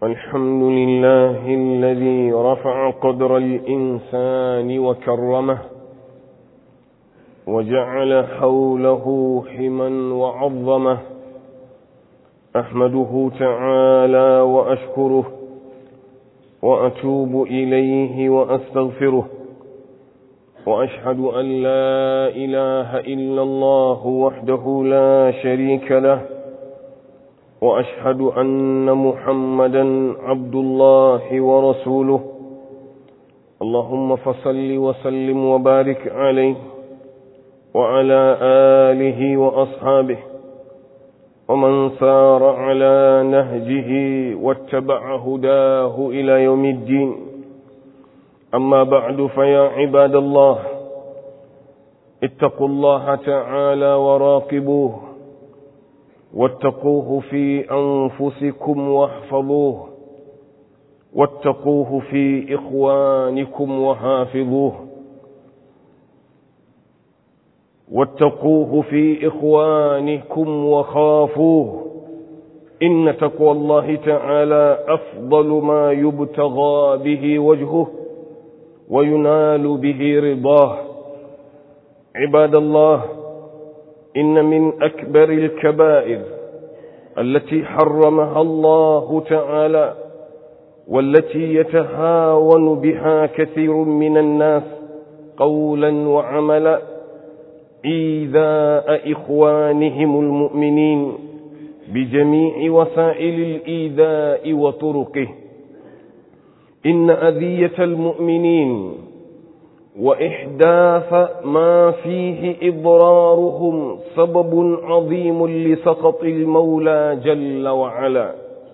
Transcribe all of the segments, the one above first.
الحمد لله الذي رفع قدر الإنسان وكرمه وجعل حوله حما وعظمه أحمده تعالى وأشكره وأتوب إليه وأستغفره وأشهد أن لا إله إلا الله وحده لا شريك له وأشهد أن محمدا عبد الله ورسوله اللهم فصل وسلم وبارك عليه وعلى آله وأصحابه ومن سار على نهجه واتبع هداه إلى يوم الدين أما بعد فيا عباد الله اتقوا الله تعالى وراقبوه واتقوه في أنفسكم واحفظوه واتقوه في إخوانكم وحافظوه واتقوه في إخوانكم وخافوه إن تقوى الله تعالى أفضل ما يبتغى به وجهه وينال به رضاه عباد الله إن من أكبر الكبائر التي حرمها الله تعالى والتي يتهاون بها كثير من الناس قولا وعملا إيذاء إخوانهم المؤمنين بجميع وسائل الإيذاء وطرقه إن أذية المؤمنين وإحداث ما فيه إضرارهم سبب عظيم لسخط المولى جل وعلا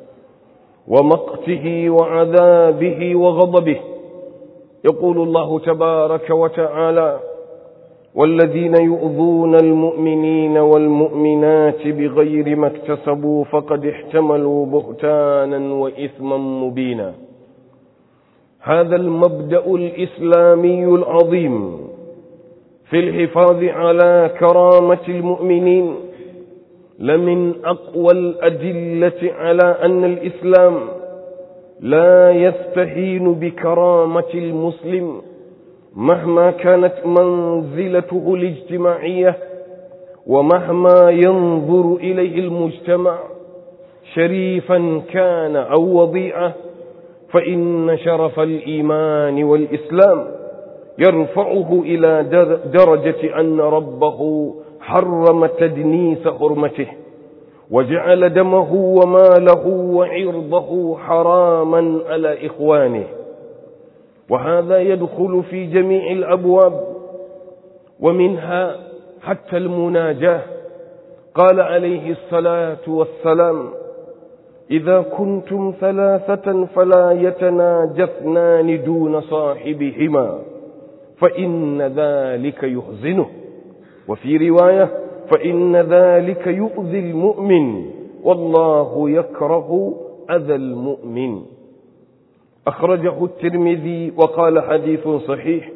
ومقته وعذابه وغضبه يقول الله تبارك وتعالى والذين يؤذون المؤمنين والمؤمنات بغير ما اكتسبوا فقد احتملوا بهتانا وإثما مبينا هذا المبدأ الإسلامي العظيم في الحفاظ على كرامة المؤمنين لمن أقوى الأدلة على أن الإسلام لا يستهين بكرامة المسلم مهما كانت منزلته الاجتماعية ومهما ينظر إليه المجتمع شريفا كان أو وضيعه فإن شرف الإيمان والإسلام يرفعه إلى درجة أن ربه حرم تدنيس حرمته وجعل دمه وماله وعرضه حراما على إخوانه وهذا يدخل في جميع الأبواب ومنها حتى المناجاة قال عليه الصلاة والسلام إذا كنتم ثلاثة فلا يتناجى اثنان دون صاحبهما فإن ذلك يحزنه وفي رواية فإن ذلك يؤذي المؤمن والله يكره أذى المؤمن أخرجه الترمذي وقال حديث صحيح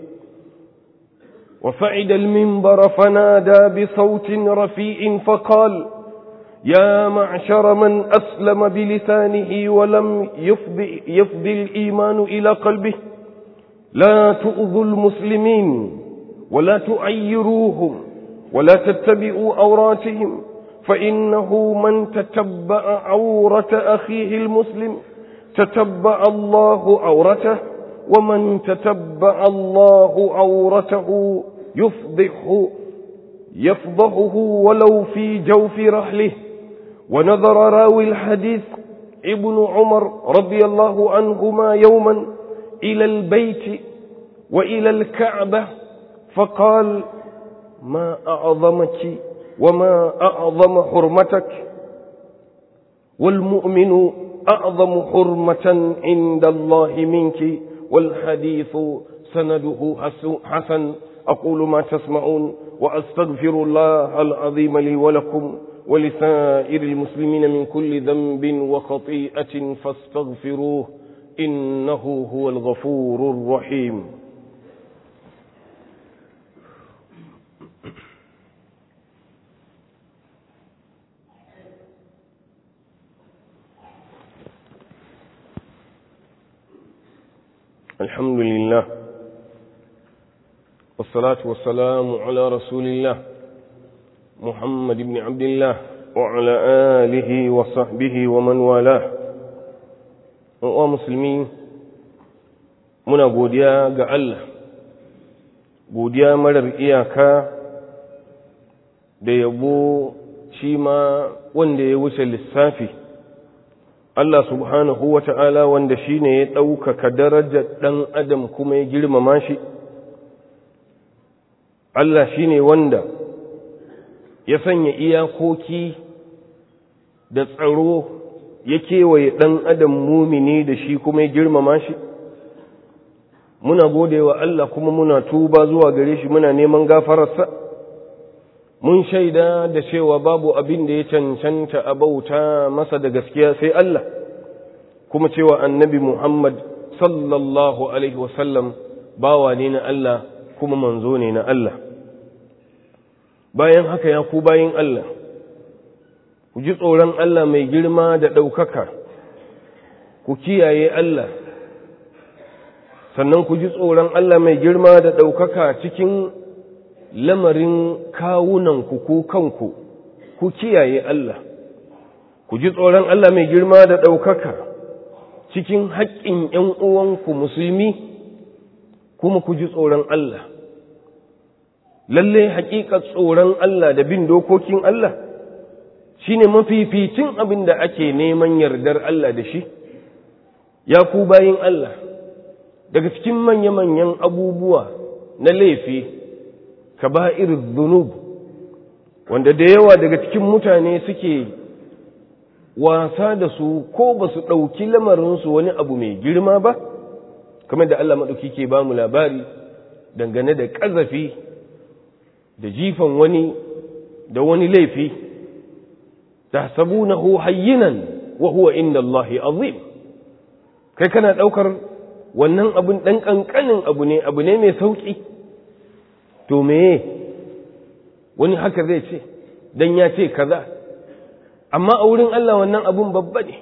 وفعد المنبر فنادى بصوت رفيع فقال يا معشر من أسلم بلسانه ولم يفضي, يفضي الإيمان إلى قلبه لا تؤذوا المسلمين ولا تعيروهم ولا تتبعوا أوراتهم فإنه من تتبع عورة أخيه المسلم تتبع الله عورته ومن تتبع الله عورته يفضحه يفضحه ولو في جوف رحله ونظر راوي الحديث ابن عمر رضي الله عنهما يوما إلى البيت وإلى الكعبة فقال ما أعظمك وما أعظم حرمتك والمؤمن أعظم حرمة عند الله منك والحديث سنده حسن أقول ما تسمعون وأستغفر الله العظيم لي ولكم ولسائر المسلمين من كل ذنب وخطيئة فاستغفروه إنه هو الغفور الرحيم الحمد لله والصلاة والسلام على رسول الله محمد بن عبد الله وعلى آله وصحبه ومن والاه ومسلمين muna godiya ga Allah godiya marar iyaka da yabo shi ma wanda ya wuce lissafi Allah subhanahu wa ta'ala wanda shi ne ya ɗaukaka darajar ɗan adam kuma ya girmama shi Allah shi ne wanda ya sanya iyakoki da tsaro ya kewaye ɗan adam mumini da shi kuma ya girmama shi muna gode wa Allah kuma muna tuba zuwa gare shi muna neman gafararsa mun shaida da cewa babu abin da ya cancanta a bauta masa da gaskiya sai Allah kuma cewa annabi Muhammad sallallahu alaihi wasallam bawa ne na Allah kuma manzo ne na Allah bayan haka ya ku bayin Allah ku ji tsoron Allah mai girma da ɗaukaka ku kiyaye Allah sannan ku ji tsoron Allah mai girma da ɗaukaka cikin lamarin kawunanku ko kanku ku kiyaye Allah ku ji tsoron Allah mai girma da ɗaukaka cikin haƙƙin ‘yan uwanku musulmi kuma ku ji tsoron Allah lalle haƙiƙa tsoron Allah da bin dokokin Allah shine mafificin abin da ake neman yardar Allah da shi ya ku bayin Allah daga cikin manya-manyan abubuwa na laifi kaba'ir zunub wanda da yawa daga cikin mutane suke wasa da su ko ba su ɗauki lamarinsu wani abu mai girma ba kamar da Allah maɗauki ke ba mu labari dangane da ƙazafi da jifan wani da wani laifi ta sabu na hayyinan wa huwa inda Allahi azim kai kana ɗaukar wannan abun ɗan ƙanƙanin abu ne abu ne mai sauƙi to meye wani haka zai ce don ya ce kaza amma a wurin Allah wannan abun babba ne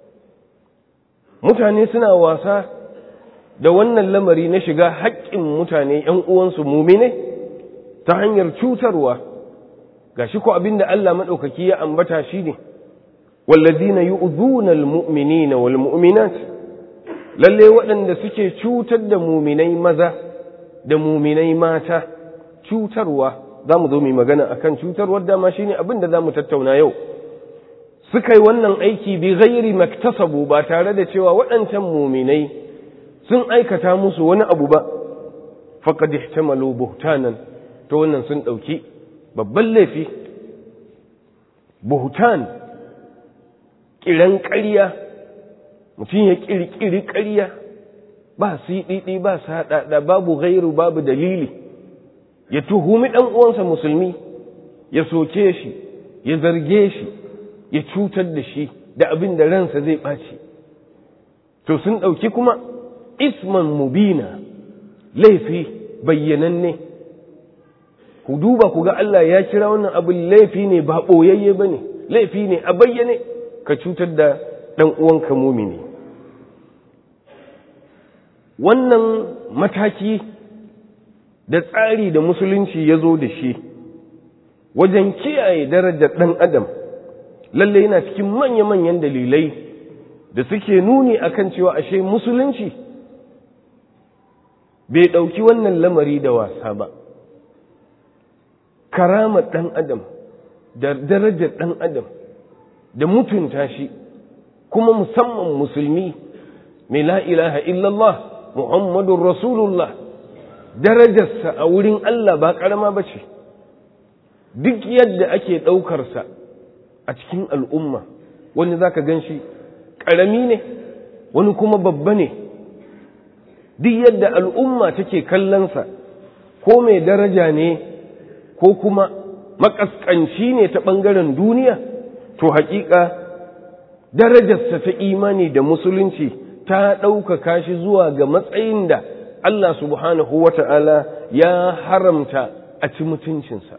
mutane suna wasa da wannan lamari na shiga haƙƙin mutane ‘yan uwansu mumine ta hanyar cutarwa ga shi ko abin da Allah maɗaukaki ya ambata shi ne wallazina yu'dhuna al-mu'minina wal mu'minat lalle waɗanda suke cutar da muminai maza da muminai mata cutarwa za mu zo mu magana akan cutarwar dama shine abin da za mu tattauna yau suka yi wannan aiki bi ghairi maktasabu ba tare da cewa waɗancan muminai sun aikata musu wani abu ba faqad ihtamalu buhtanan to wannan sun ɗauki babban laifi buhtan kiran ƙarya mutum ya ƙirƙiri ƙarya ba siɗiɗi ba saɗaɗa babu gairu babu dalili ya tuhumi ɗan uwansa musulmi ya soke shi ya zarge shi ya cutar da shi da abin da ransa zai ɓaci to sun ɗauki kuma isman mubina laifi bayyananne ku duba ku ga Allah ya kira wannan abin laifi ne ba ɓoyayye ba ne laifi ne a bayyane ka cutar da ɗan uwanka mumini wannan mataki da tsari da musulunci ya zo da shi wajen kiyaye darajar ɗan adam lalle yana cikin manya-manyan dalilai da suke nuni akan cewa ashe musulunci bai ɗauki wannan lamari da wasa ba karamar ɗan adam da darajar ɗan adam da mutunta shi kuma musamman musulmi mai la ilaha illallah muhammadun rasulullah darajarsa a wurin Allah ba ƙarama ba ce duk yadda ake ɗaukarsa a cikin al'umma wani za ka gan shi ƙarami ne wani kuma babba ne duk yadda al'umma take kallonsa ko mai daraja ne ko kuma makaskanci ne ta ɓangaren duniya to haƙiƙa darajarsa ta imani da musulunci ta ɗaukaka shi zuwa ga matsayin da Allah subhanahu wa ta'ala ya haramta a ci mutuncinsa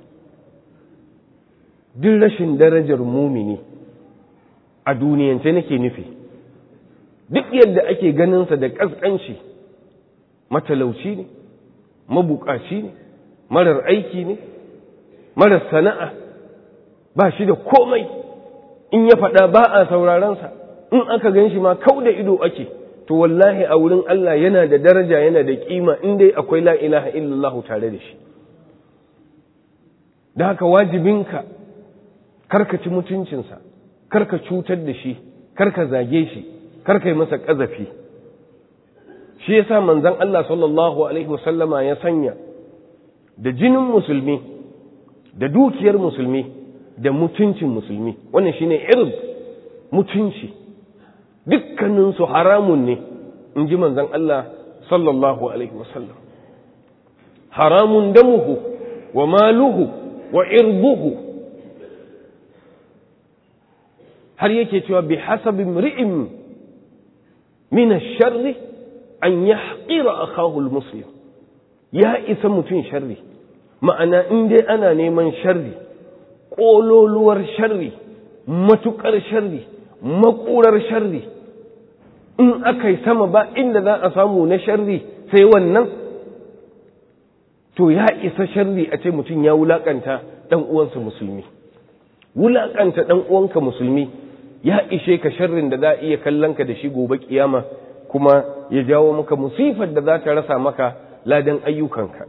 duk rashin darajar mumini a duniyance nake nufi duk yadda ake ganinsa da ƙasƙanci matalauci ne mabukaci ne marar aiki ne marar sana'a ba shi da komai in ya faɗa ba a saurarensa in aka gan shi ma kau da ido ake to wallahi a wurin Allah yana da daraja yana da kima in dai akwai la ilaha illallah tare da shi da haka wajibinka karka ci mutuncinsa karka cutar da shi karka zage shi karka yi masa ƙazafi shi yasa manzon Allah sallallahu alaihi wasallama ya sanya da jinin musulmi da dukiyar musulmi da mutuncin musulmi wannan shine irin mutunci dukkaninsu haramun ne in ji manzon Allah sallallahu alaihi wasallam haramun damuhu wa maluhu wa irbuhu har yake cewa bi hasabi mri'in min ash-sharri an yahqira akahu al-muslim ya isa mutum sharri ma'ana in dai ana neman sharri ƙololuwar sharri matuƙar sharri maƙurar sharri in aka yi sama ba inda za a samu na sharri sai wannan to ya isa sharri a ce mutum ya wulaƙanta ɗan uwansa musulmi wulaƙanta ɗan uwanka musulmi ya ishe ka sharrin da za a iya kallon ka da shi gobe kiyama kuma ya jawo maka musifar da za ta rasa maka ladan ayyukanka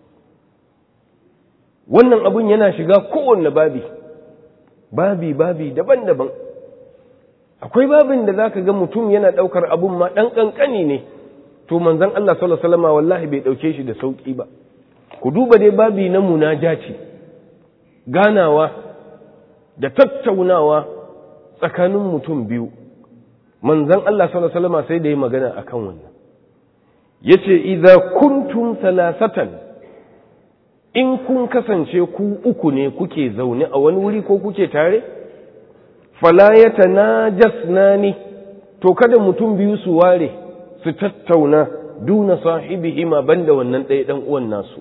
wannan abun yana shiga kowanne babi babi babi daban-daban akwai babin da za ka ga mutum yana ɗaukar abun ma ɗan ƙanƙani ne to manzon Allah sallallahu alaihi wasallam wallahi bai ɗauke shi da sauƙi ba ku duba dai babi na munajaci ganawa da tattaunawa tsakanin mutum biyu manzon Allah sallallahu alaihi wasallam sai da yi magana akan wannan yace idza kuntum salasatan in kun kasance ku uku ne kuke zaune a wani wuri ko kuke tare fala yatanajasnani to kada mutum biyu su ware su tattauna duna sahibihima banda wannan ɗaya ɗan uwan nasu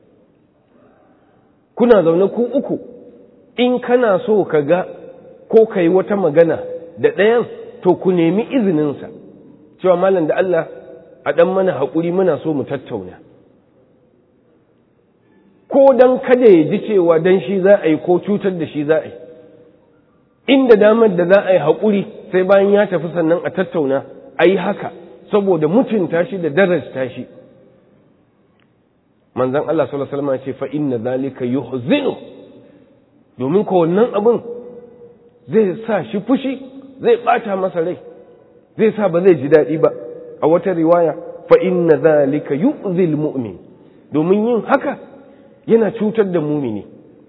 kuna zaune ku uku in kana so ka ga ko ka yi wata magana da ɗayan to ku nemi izininsa cewa malam da Allah a ɗan mana haƙuri muna so mu tattauna ko don kada ya ji cewa don shi za a yi ko cutar da shi za a yi inda damar da za a yi haƙuri sai bayan ya tafi sannan a tattauna a yi haka saboda mutunta shi da darajta shi manzan Allah sallallahu alaihi wasallam ce fa inna zalika yuhzinu domin ko wannan abin zai sa shi fushi zai bata masa rai zai sa ba zai ji daɗi ba a wata riwaya fa inna zalika yu'zil mu'min domin yin haka yana cutar da mumini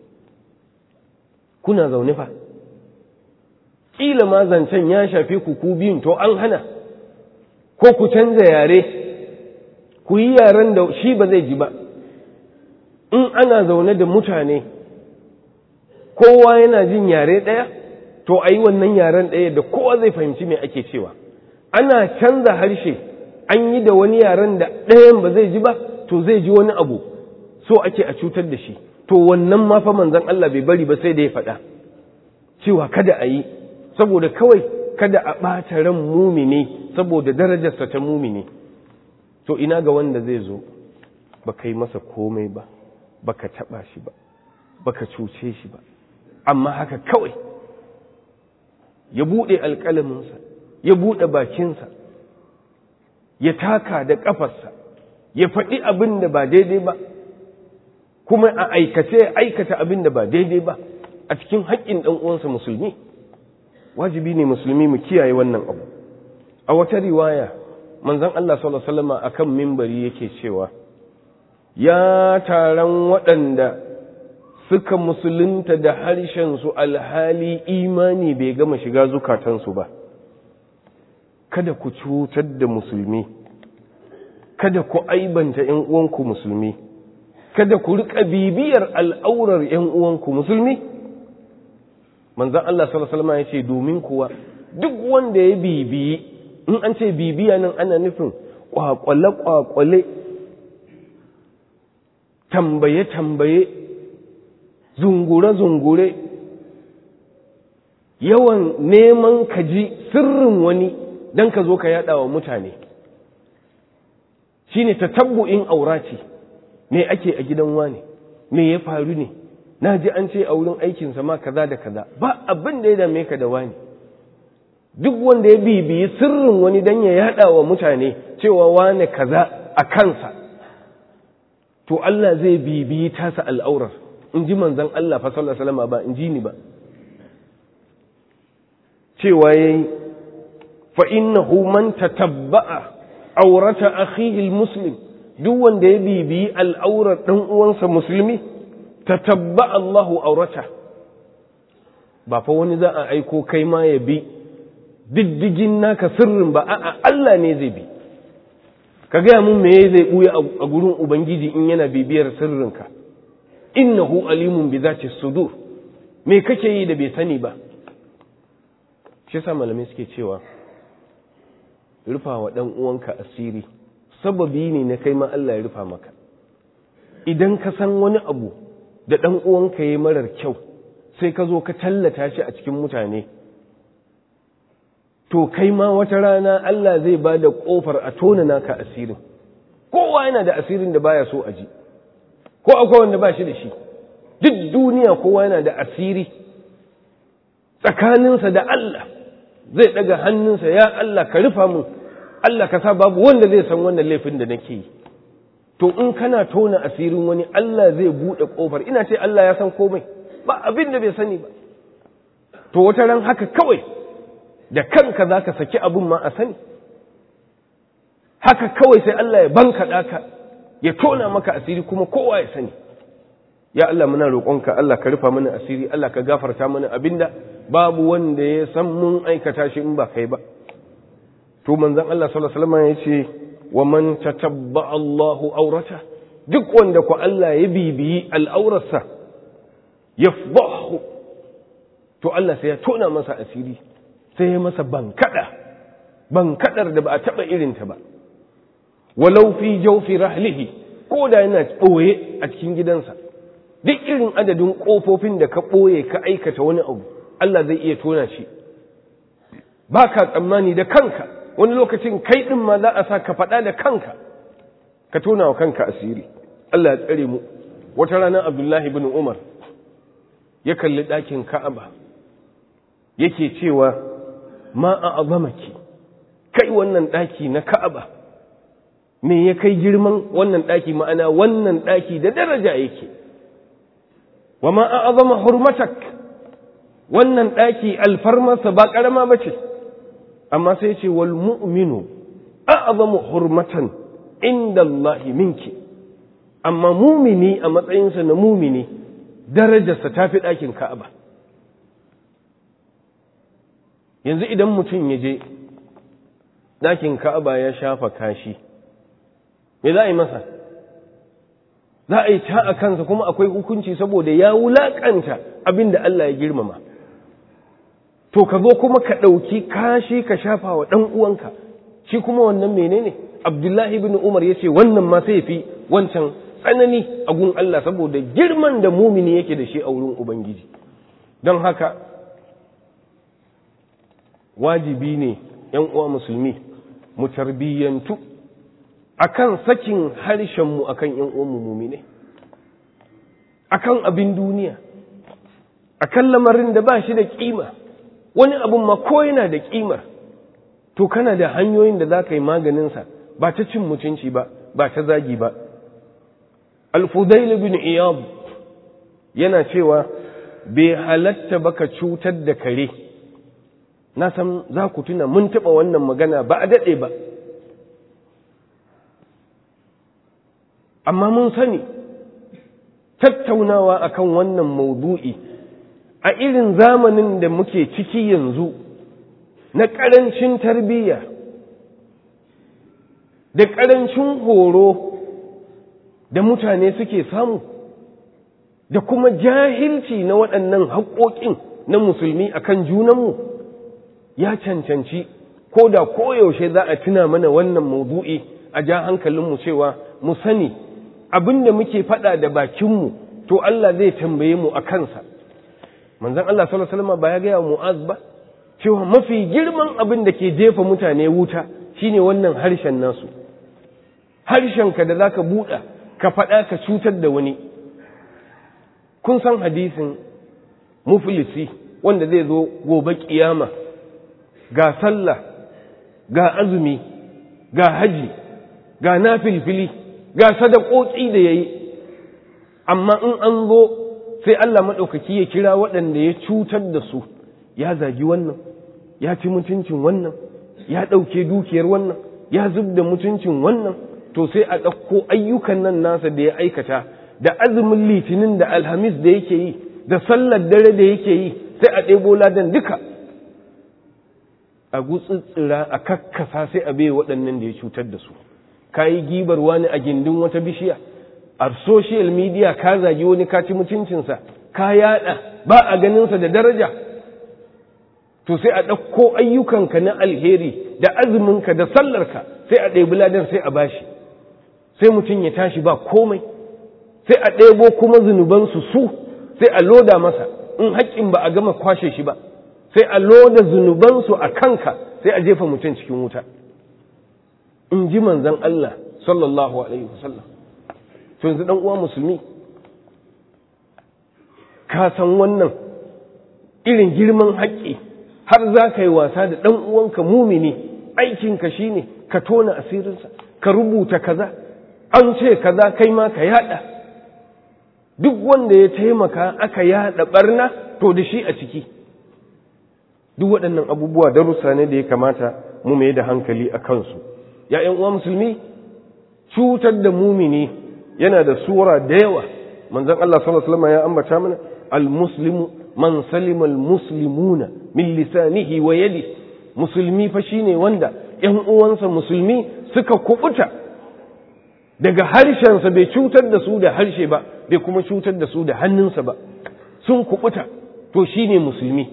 kuna zaune fa kila ma zancen ya shafe ku ku biyun to an hana ko ku canza yare ku yi yaren da shi ba zai ji ba in ana zaune da mutane kowa yana jin yare ɗaya to a yi wannan yaren ɗaya da kowa zai fahimci me ake cewa ana canza harshe an yi da wani yaren da ɗayan ba zai ji ba to zai ji wani abu so ake a cutar da shi to wannan ma fa manzon Allah bai bari ba sai da ya faɗa cewa kada a yi saboda kawai kada a ɓata ran mumini saboda darajarsa ta mumini to ina ga wanda zai zo ba kai masa komai ba baka taɓa shi ba baka cuce shi ba amma haka kawai ya buɗe alƙalaminsa ya buɗe bakinsa ya taka da ƙafarsa ya faɗi abin da ba daidai ba kuma a aikace ya aikata abin da ba daidai ba a cikin haƙƙin ɗan uwansa musulmi wajibi ne musulmi mu kiyaye wannan abu a wata riwaya manzon Allah sallallahu alaihi wasallam akan mimbari yake cewa ya taron waɗanda suka musulunta da harshen su alhali imani bai gama shiga zukatansu ba kada ku cutar da musulmi kada ku aibanta ‘yan uwanku musulmi kada ku riƙa bibiyar al'aurar ‘yan uwanku musulmi manzan Allah salasalama ya ce domin kuwa duk wanda ya bibiyi in an ce bibiya nan ana nufin ƙwaƙwale-ƙwaƙwale tambaye-tambaye zungure-zungure yawan neman kaji sirrin wani don ka zo ka yada wa mutane shine tatabbu'in aurati me ake a gidan wane me ya faru ne na ji an ce a wurin aikinsa ma kaza da kaza ba abin da ya dame ka da wani duk wanda ya bibiyi sirrin wani dan ya yada wa mutane cewa wane kaza a kansa to Allah zai bibiyi tasa al'aurar in ji manzon Allah fa sallallahu alaihi wasallam ba in ji ni ba cewa yayi fa innahu man tatabba'a aurata akhihi almuslim duk wanda ya bibiyi al'aurar dan uwansa musulmi tatabba Allahu aurata ba fa wani za a aiko kai ma ya bi diddigin naka sirrin ba a'a Allah ne zai bi ka gaya mun me zai buya a gurin ubangiji in yana bibiyar sirrinka innahu alimun bi zati sudur me kake yi da bai sani ba shi yasa malamai suke cewa rufa wa dan uwanka asiri sababi ne na kai ma Allah ya rufa maka idan ka san wani abu da dan uwanka yayi marar kyau sai ka zo ka tallata shi a cikin mutane to kai ma wata rana Allah zai ba da ƙofar a tona naka asirin kowa yana da asirin da baya so a ji ko akwai wanda ba shi da shi duk duniya kowa yana da asiri tsakaninsa da Allah zai daga hannunsa ya Allah ka rufa mun Allah ka sa babu wanda zai san wannan laifin da nake yi to in kana tona asirin wani Allah zai buɗe ƙofar ina ce Allah ya san komai ba abin da bai sani ba to wata ran haka kawai da kanka za ka saki abin ma a sani haka kawai sai Allah ya banka ka ya tona maka asiri kuma kowa ya sani ya Allah muna roƙonka Allah ka rufa mana asiri Allah ka gafarta mana abinda babu wanda ya san mun aikata shi in ba kai ba to manzon Allah sallallahu alaihi wasallam ya ce wa man tatabba Allahu aurata duk wanda ku Allah ya bibiyi al'aurarsa yafdahu to Allah sai ya tona masa asiri sai ya masa bankada bankadar da ba a taba irinta ba walau fi jawfi rahlihi ko da yana ɓoye a cikin gidansa duk irin adadin ƙofofin da ka ɓoye ka aikata wani abu Allah zai iya tona shi ba ka tsammani da kanka wani lokacin kai ɗin ma za a sa ka faɗa da kanka ka tona wa kanka asiri Allah ya tsare mu wata rana Abdullahi bin Umar ya kalli ɗakin Ka'aba yake cewa ma a azamaki kai wannan ɗaki na Ka'aba me ya kai girman wannan ɗaki ma'ana wannan ɗaki da daraja yake wa ma a azama hurmatak wannan ɗaki alfarmarsa ba ƙarama ba ce amma sai ce wal mu'minu a azamu hurmatan inda Allah minki amma mumini a matsayinsa na mumini darajarsa ta fi ɗakin ka'aba yanzu idan mutum ya je ɗakin ka'aba ya shafa kashi me za a yi masa za a yi ta a kansa kuma akwai hukunci saboda ya wulaƙanta abin da Allah ya girmama to ka zo kuma ka ɗauki kashi ka shafa wa ɗan uwanka shi kuma wannan menene abdullahi bin umar ya ce wannan ma sai fi wancan tsanani a gun Allah saboda girman da mumini yake da shi a wurin ubangiji don haka wajibi ne ‘yan uwa musulmi mu tarbiyyantu akan sakin harshenmu akan ‘yan uwanmu mumine akan abin duniya akan lamarin da ba shi da kima wani abun ma ko yana da kimar to kana da hanyoyin da za ka yi maganinsa ba ta cin mutunci ba ba ta zagi ba alfudail bin iyab yana cewa bai halatta baka cutar da kare na san za ku tuna mun taɓa wannan magana ba a daɗe ba amma mun sani tattaunawa akan wannan maudu'i a irin zamanin da muke ciki yanzu na ƙarancin tarbiyya da ƙarancin horo da mutane suke samu da kuma jahilci na waɗannan haƙoƙin na musulmi akan junanmu ya cancanci ko da koyaushe za a tuna mana wannan maudu'i a ja hankalinmu cewa mu sani abin da muke faɗa da bakinmu to Allah zai tambaye mu a kansa manzon Allah sallallahu alaihi wasallam ba ya gaya Mu'az ba cewa mafi girman abin da ke jefa mutane wuta shine wannan harshen nasu harshenka da za ka buɗa ka faɗa ka cutar da wani kun san hadisin muflisi wanda zai zo gobe kiyama ga sallah ga azumi ga haji ga nafilfili ga sadakoki da yayi amma in an zo sai Allah maɗaukaki ya kira waɗanda ya cutar da su ya zagi wannan ya ci mutuncin wannan ya ɗauke dukiyar wannan ya zub da mutuncin wannan to sai a ɗauko ayyukan nan nasa da ya aikata da azumin litinin da alhamis da yake yi da sallar dare da yake yi sai a ɗebo ladan duka a gutsitsira a kakkasa sai a bai waɗannan da ya cutar da su ka yi gibar wani a gindin wata bishiya a social media ka zagi wani ka ci mutuncinsa ka yada ba a ganinsa da daraja to sai a ɗauko ayyukanka na alheri da azuminka da sallarka sai a ɗebi ladan sai a bashi sai mutum ya tashi ba komai sai a ɗebo kuma zunubansu su sai a loda masa in haƙƙin ba a gama kwashe shi ba sai a loda zunubansu a kanka sai a jefa mutum cikin wuta in ji manzan Allah sallallahu alaihi wasallam to yanzu dan uwa musulmi ka san wannan irin girman haƙƙi har za ka yi wasa da ɗan uwanka mumini aikinka shine ka tona asirinsa ka rubuta kaza an ce kaza kai ma ka yada duk wanda ya taimaka aka yada barna to da shi a ciki duk waɗannan abubuwa darussa ne da ya kamata mu mai da hankali a kansu ya uwa musulmi cutar da mumini yana da sura da yawa manzon Allah sallallahu alaihi wasallam ya ambata mana al-muslimu man salima al-muslimuna min lisanihi wa yadi musulmi fa shine wanda ƴan uwansa musulmi suka kubuta daga harshensa bai cutar da su da harshe ba bai kuma cutar da su da hannunsa ba sun kubuta to shine musulmi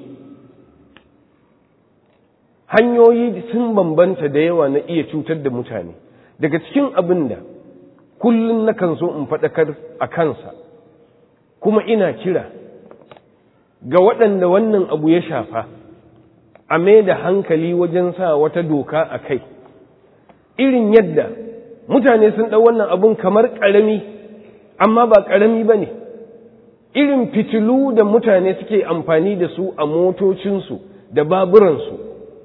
hanyoyi sun bambanta da yawa na iya cutar da mutane daga cikin abin da kullum nakan so in faɗakar a kansa kuma ina kira ga waɗanda wannan abu ya shafa a mai da hankali wajen sa wata doka a kai irin yadda mutane sun ɗau wannan abun kamar ƙarami amma ba ƙarami ba ne irin fitilu da mutane suke amfani da su a motocinsu da baburansu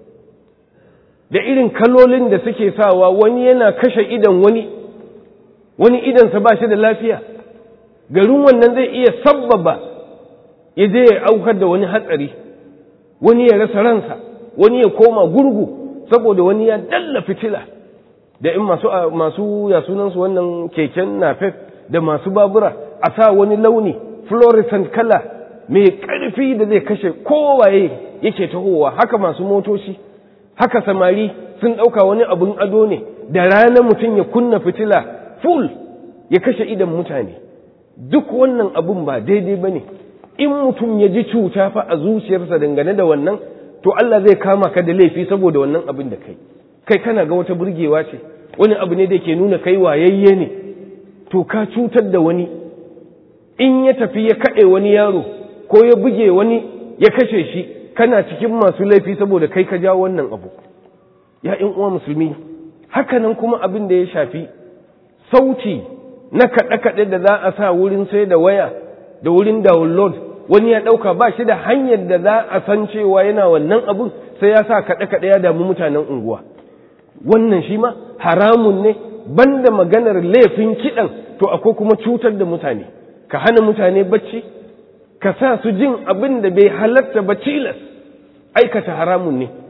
da irin kalolin da suke sawa wani yana kashe idan wani wani idansa ba shi da lafiya garin wannan zai iya sabbaba ya je ya aukar da wani hatsari wani ya rasa ransa wani ya koma gurgu saboda wani ya dalla fitila da in masu masu ya sunansu wannan keken nafef da masu babura a sa wani launi fluorescent kala mai ƙarfi da zai kashe kowaye yake tahowa haka masu motoci haka samari sun ɗauka wani abun ado ne da rana mutum ya kunna fitila full ya kashe idan mutane duk wannan abun ba daidai ba ne in mutum ya ji cuta fa a zuciyarsa dangane da wannan to Allah zai kama ka da laifi saboda wannan abin da kai kai kana ga wata burgewa ce wani abu ne da ke nuna kai wayayye ne to ka cutar da wani in ya tafi ya kaɗe wani yaro ko ya buge wani ya kashe shi kana cikin masu laifi saboda kai ka jawo wannan abu ya in uwa musulmi hakanan kuma abin da ya shafi sauti na kaɗe-kaɗe da za a sa wurin sai da waya da wurin download wani ya ɗauka ba shi da hanyar da za a san cewa yana wannan abun sai ya sa kaɗe-kaɗe ya damu mutanen unguwa wannan shi ma haramun ne banda maganar laifin kiɗan to akwai kuma cutar da mutane ka hana mutane bacci ka sa su jin abin da bai halatta ba tilas aikata haramun ne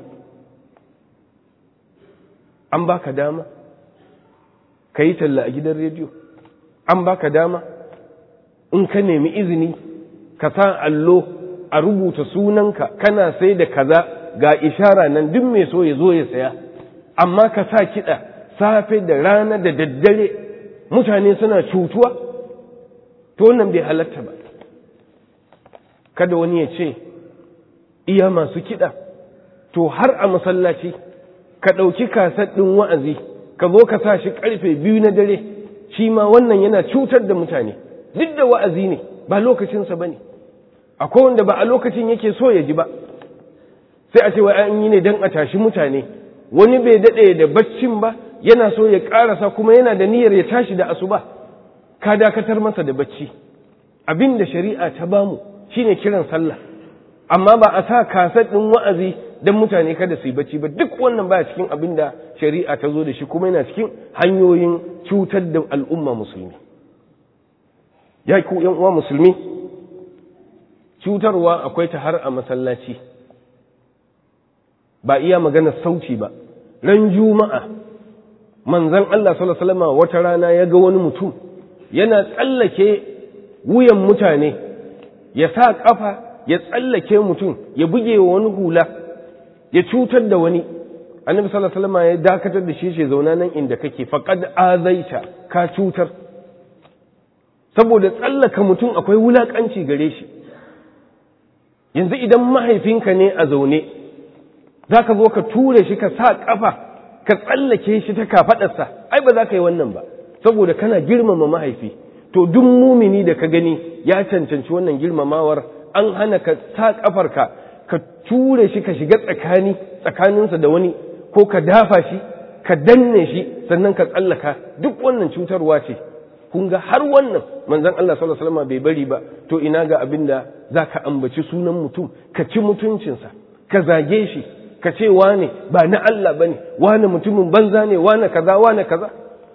an baka dama ka yi talla a gidan rediyo an baka dama in ka nemi izini ka sa allo a rubuta sunanka kana sai da kaza ga ishara nan duk mai so ya zo ya saya amma ka sa kiɗa safe da rana da daddare mutane suna cutuwa to wannan bai halatta ba kada wani ya ce iya masu kiɗa to har a masallaci ka ɗauki kasar ɗin wa'azi ka zo ka sa shi ƙarfe biyu na dare shi ma wannan yana cutar da mutane duk da wa'azi ne ba lokacinsa ba ne akwai wanda ba a lokacin yake so ya ji ba sai a ce wa an yi ne don a tashi mutane wani bai daɗe da baccin ba yana so ya ƙarasa kuma yana da niyyar ya tashi da asuba ka dakatar masa da bacci abin da shari'a ta bamu shine kiran sallah amma ba a sa kasar ɗin wa'azi don mutane kada su yi bacci ba duk wannan baya cikin abin da shari'a ta zo da shi kuma yana cikin hanyoyin cutar da al'umma musulmi ya ku yan uwa musulmi cutarwa akwai ta har a masallaci ba iya magana sauci ba ran juma'a manzon Allah sallallahu alaihi wasallam wata rana ya ga wani mutum yana tsallake wuyan mutane ya sa kafa ya tsallake mutum ya buge wa wani hula ya cutar da wani annabi sallallahu alaihi wasallam ya dakatar da shi ce zauna nan inda kake faqad azaita ka cutar saboda tsallaka mutum akwai wulakanci gare shi yanzu idan mahaifinka ne a zaune zaka zo ka ture shi ka sa kafa ka tsallake shi ta kafadarsa ai ba za ka yi wannan ba saboda kana girmama mahaifi to duk mumini da ka gani ya cancanci wannan girmamawar an hana ka sa kafarka ka ture shi ka shiga tsakani tsakaninsa da wani ko ka dafa shi ka danne shi sannan ka tsallaka duk wannan cutarwa ce kun ga har wannan manzon Allah sallallahu alaihi wasallam bai bari ba to ina ga abin da zaka ambaci sunan mutum ka ci mutuncinsa ka zage shi ka ce wane ba na Allah bane wane mutumin banza ne wane kaza wane kaza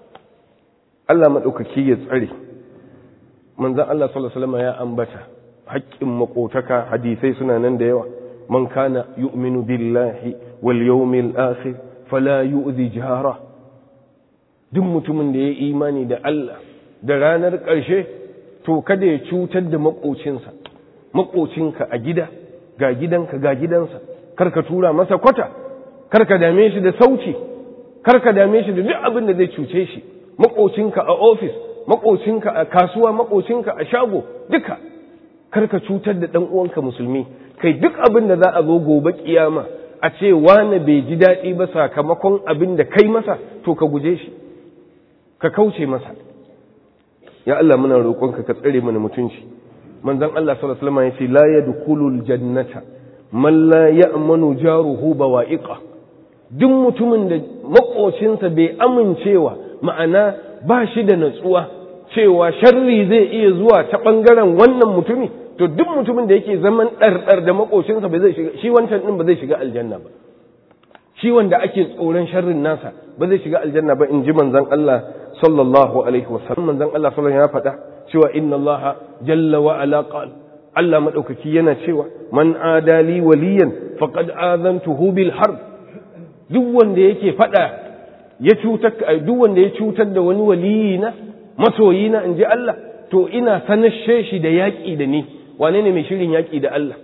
Allah madaukaki ya tsare manzon Allah sallallahu alaihi wasallam ya ambata haƙƙin makotaka hadisai suna nan da yawa man kana yu'minu billahi wal yawmil akhir fala yu'zi jara duk mutumin da ya imani da Allah da ranar ƙarshe to kada ya cutar da makocinsa makocinka a gida ga gidanka ga gidansa karka tura masa kwata karka dame shi da sauci karka dame shi da duk abin da zai cuce shi makocinka a ofis makocinka a kasuwa makocinka a shago duka karka cutar da ɗan uwanka musulmi kai duk abin da za a zo gobe kiyama a ce wane bai ji daɗi ba sakamakon abin da kai masa to ka guje shi ka kauce masa ya Allah muna roƙonka ka tsare mana mutunci manzon Allah sallallahu alaihi wasallam ya ce la yadkhulul jannata man la ya'manu jaruhu bawa'iqa duk mutumin da makocinsa bai amincewa ma'ana ba shi da natsuwa cewa sharri zai iya zuwa ta ɓangaren wannan mutumi to duk mutumin da yake zaman ɗarɗar da makocinsa ba zai shiga shi wancan ɗin ba zai shiga aljanna ba shi wanda ake tsoron sharrin nasa ba zai shiga aljanna ba in ji manzon Allah sallallahu alaihi wasallam manzon Allah sallallahu ya faɗa cewa inna Allah jalla wa ala qal Allah madaukaki yana cewa man adali waliyan faqad azantuhu bil harb duk wanda yake faɗa ya cutar duk wanda ya cutar da wani waliyina masoyina in ji Allah to ina sanashe shi da yaƙi da ni wane ne mai shirin yaƙi da Allah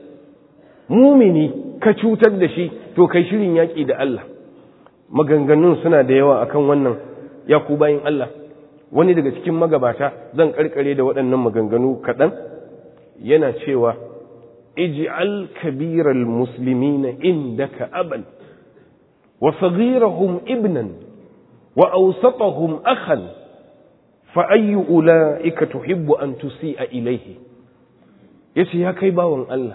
mumini ka cutar da shi to kai shirin yaƙi da Allah maganganun suna da yawa akan wannan ya ku bayin Allah wani daga cikin magabata zan karkare da waɗannan maganganu kaɗan yana cewa ij'al kabiral muslimina indaka aban wa saghirahum ibnan wa awsatahum akhan فأي أولئك تحب أن تسيء إليه yace ya kai bawan Allah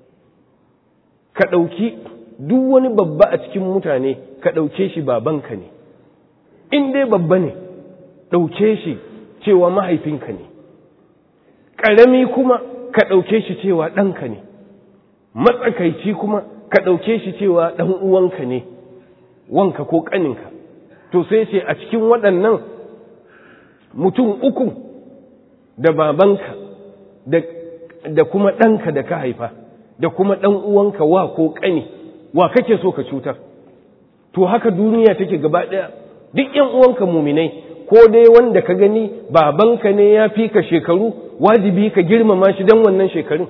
ka ɗauki duk wani babba a cikin mutane ka ɗauke shi babanka ne in dai babba ne ɗauke shi cewa mahaifinka ne ƙarami kuma ka ɗauke shi cewa ɗanka ne matsakaici kuma ka ɗauke shi cewa ɗan uwanka ne wanka ko ƙaninka to sai ce a cikin waɗannan mutum uku da babanka da kuma ɗanka da ka haifa da kuma ɗan uwanka wa ko ƙani wa kake so ka cutar to haka duniya take gaba ɗaya duk ‘yan uwanka muminai ko dai wanda ka gani babanka ne ya fi ka shekaru wajibi ka girmama shi don wannan shekarun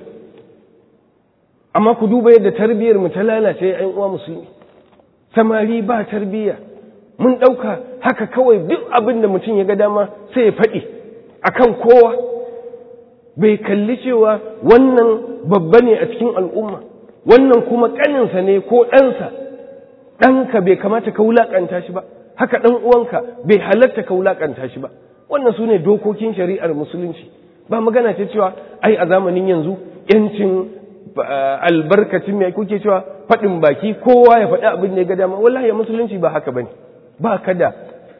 amma ku duba yadda tarbiyyar mu ta lalace ‘yan uwa musulmi samari ba tarbiyya mun ɗauka haka kawai duk abin da mutum ya ga dama sai ya faɗi akan kowa bai kalli cewa wannan babba ne a cikin al'umma wannan kuma ƙaninsa ne ko ɗansa ɗanka bai kamata ka wulaƙanta shi ba haka ɗan uwanka bai halatta ka wulaƙanta shi ba wannan su ne dokokin shari'ar musulunci ba magana ce cewa ai a zamanin yanzu yancin albarkacin mai kuke cewa faɗin baki kowa ya faɗi abin da ya ga dama wallahi musulunci ba haka bane ba ka da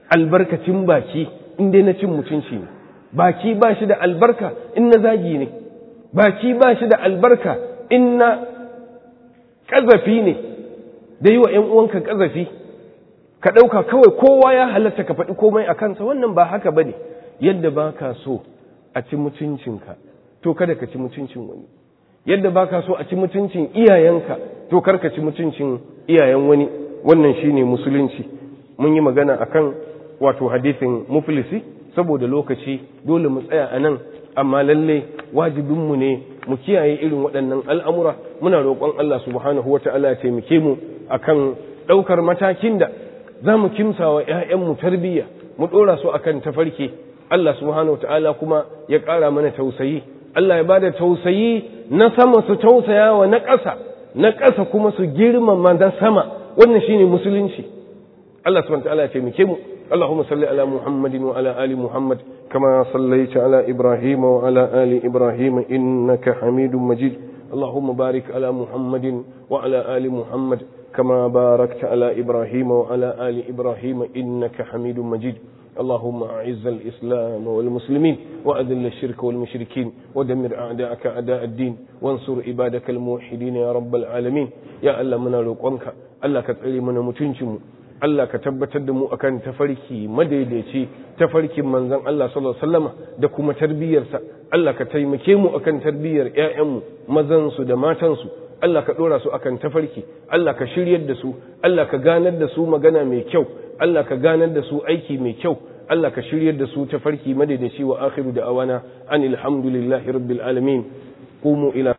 albarkacin baki in dai na cin mutunci ne baki ba shi da albarka in na zagi ne baki ba shi da albarka in na ƙazafi ne da yi wa ‘yan uwanka ƙazafi ka ɗauka kawai kowa ya halatta ka faɗi komai a kansa wannan ba haka ba ne yadda ba ka so a ci mutuncinka to kada ka ci mutuncin wani yadda ba ka so a ci mutuncin iyayenka to kar ka ci mutuncin iyayen wani wannan shine musulunci mun yi magana akan wato hadisin muflisi saboda lokaci dole mu tsaya a nan amma lalle wajibinmu ne mu kiyaye irin waɗannan al'amura muna roƙon Allah subhanahu wata'ala ya taimake mu akan ɗaukar matakin da za mu kimsa wa ‘ya'yanmu tarbiyya mu ɗora su akan tafarki Allah subhanahu wata'ala kuma ya ƙara mana tausayi Allah ya bada tausayi na sama su tausaya wa na ƙasa na ƙasa kuma su girmama na sama wannan shine musulunci Allah subhanahu wata'ala ya taimake mu اللهم صل على محمد وعلى آل محمد كما صليت على إبراهيم وعلى آل إبراهيم إنك حميد مجيد اللهم بارك على محمد وعلى آل محمد كما باركت على إبراهيم وعلى آل إبراهيم إنك حميد مجيد اللهم أعز الإسلام والمسلمين وأذل الشرك والمشركين ودمر أعداءك أعداء الدين وانصر عبادك الموحدين يا رب العالمين يا الله من روقنك الله كتعلي من متنشم Allah ka tabbatar da mu akan tafarki madaidaici tafarkin manzon Allah sallallahu alaihi wasallama da kuma tarbiyarsa Allah ka taimake mu akan tarbiyar ƴaƴanmu mazan su da matan su Allah ka dora su akan tafarki Allah ka shiryar da su Allah ka ganar da su magana mai kyau Allah ka ganar da su aiki mai kyau Allah ka shiryar da su tafarki madaidaici wa akhiru da awana anil hamdulillahi rabbil alamin qumu ila